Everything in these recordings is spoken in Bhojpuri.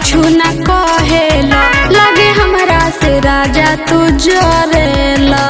कुछु न कहेला लगे हमरा से राजा तू जरेला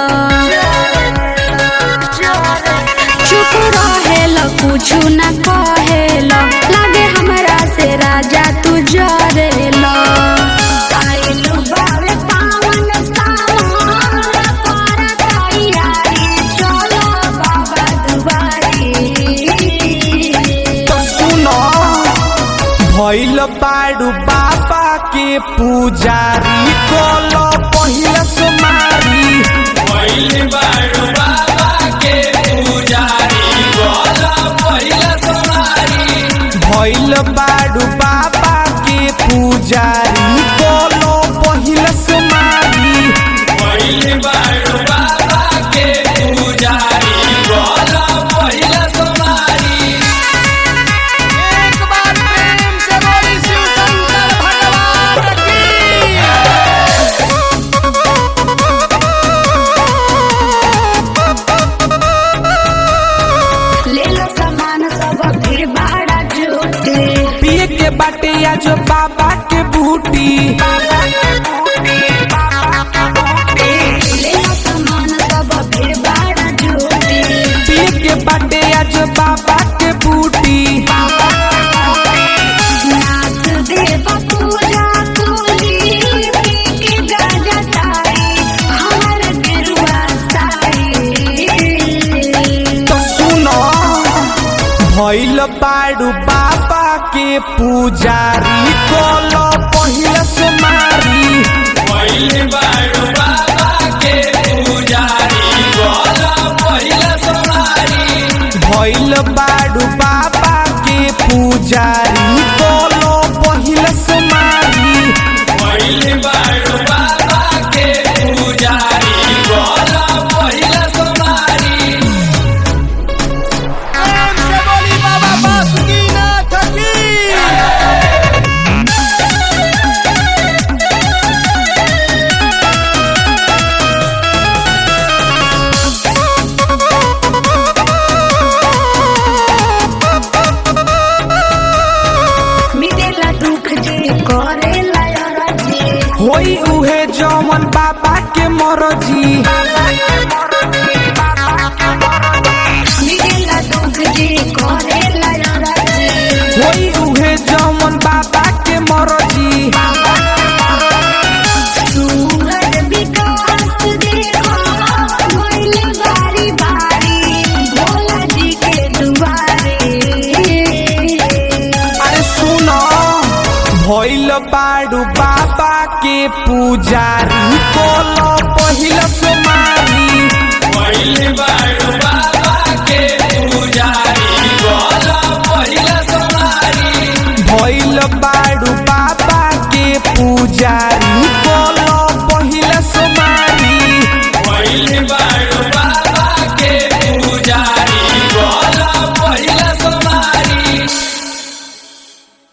चुप रहेला कुछु न कहेला लगे हमरा से राजा तू जरेला आइलू बावे पावन सावन कर तैयारी चलो बाबा दुआरी तो सुनो भइल बाड़ू बाबा के पुजारी कोलो पहिला सुमारी पहिले बारू बाबा के पुजारी गोला पहिला समारी भइल बाड़ू बाबा के पुजारी कोलो पहिला सुमारी पहिले बारू बाबा के पुजारी गोला पहिला समारी एक बार प्रेम से बोली शिव शंकर भगवान की ले लो सामान सब फिर बाड़ा झूठे पिए के बाटे या जो बाबा के बूटी ले लो सामान सब फिर बाड़ा झूठे पिए के बाटे या जो बाबा के बूटी नाच देव पूजा तोली पी के गाजा तारी हमर गेरुआ साड़ी तो सुनो भइल बाड़ू बाबा के पुजारी कोलो पहिला सुमारी पहिले बारू बाबा के पुजारी गोला पहिला समारी भइल बाड़ू बाबा के पुजारी कोलो पहिला सुमारी पहिले बारू बाबा के पुजारी गोला पहिला समारी प्रेम से बोली बाबा बासुकीनाथ की मिलेला दुख जे करेला राजे होई उहे जमन बाबा के मरजी मिलेला दुख जे करेला राजे होई उहे जमन बाबा के मरजी सूरज विकास देखो भइले बारी बारी भोला जी के दुआरे अरे सुनो भइल बाड़ू बाबा के पुजारी कोलो पहिला सुमारी पहिले बारू बाबा के पुजारी गोला पहिला समारी भइल बाड़ू बाबा